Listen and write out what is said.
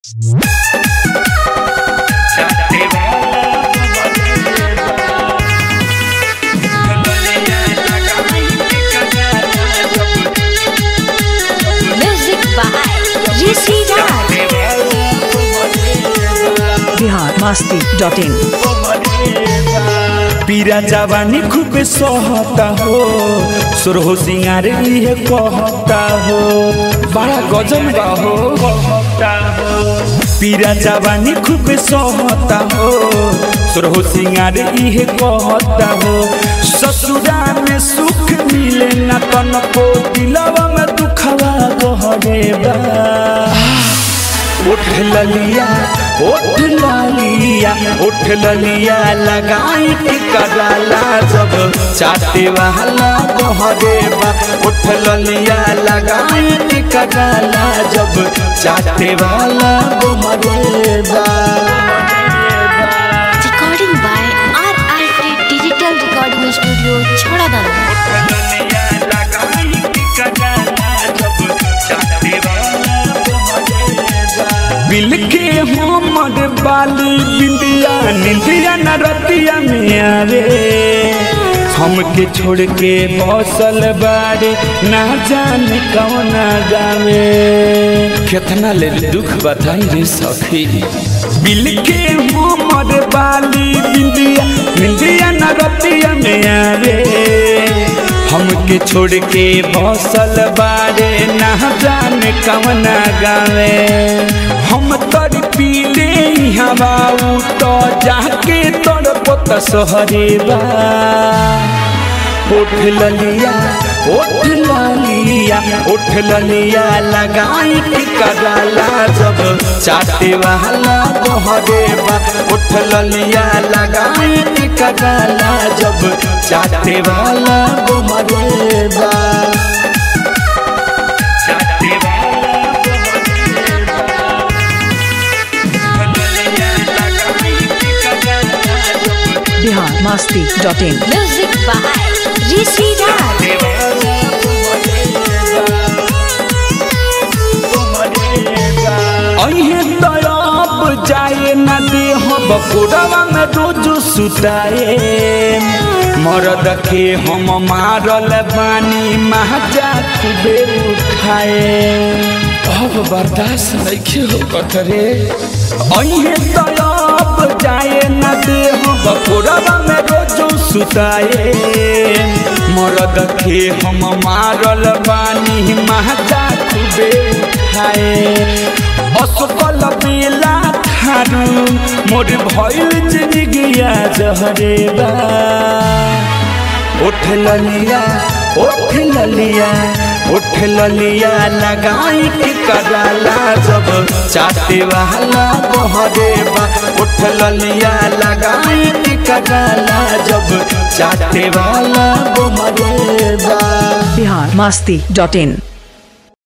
Music by Rishi Raj. Bihar Masti dot in पीरा जवानी खूब सहता हो सुरहो सिंगार लिए कहता हो बड़ा गजब बा हो कहता हो पीरा जवानी खूब सहता हो सुरहो सिंगार इहे कहता हो ससुरा में सुख मिले न तनको दिलवा में दुखवा गहरे बा उठ ललिया उठ ललिया उठ ललिया लगाई के कराला जब चाटे वाला बहरे बा उठ ललिया लगाई के कराला जब चाटे वाला बहरे बा Recording by RRT Digital Recording Studio, Chhadadana. बिल के हमर बाली बिंदिया निंदिया न रतिया में आवे हमके छोड़ के बसल बारे ना जाने कौन गावे कितना ले दुख बताई रे सखी बिल के हमर बाली बिंदिया निंदिया न रतिया में आवे हमके छोड़ के बसल बारे ना जाने कौन गावे हम तर पीले हवा तो जाके तोड़ पोत सहरे बा उठ ललिया उठ ललिया उठ ललिया लगाई के कराला जब चाटे वाला बहरे बा उठ ललिया लगाई के कराला जब चाटे वाला बहरे बा चाटे वाला Bihar Masti dot in Music by Rishi Raj. अहे तरफ जाए न दे हम बकुरवा में रोज सुताए मरद के हम मारल बानी महाजा खूबे उठाए अब बर्दाश्त नहीं हो कतरे अहे तरफ जाए न दे हम बकुरवा में रोज सुताए मरद के हम मारल बानी महाजा खूबे उठाए असकल बेला थारू मोर भइल जिंदगिया जहरे बा उठ ललिया उठ ललिया उठ ललिया लगाई के कराला जब चाटे वाला बहरे बा उठ ललिया लगाई के कराला जब चाटे वाला बहरे बा बिहार मस्ती डॉट इन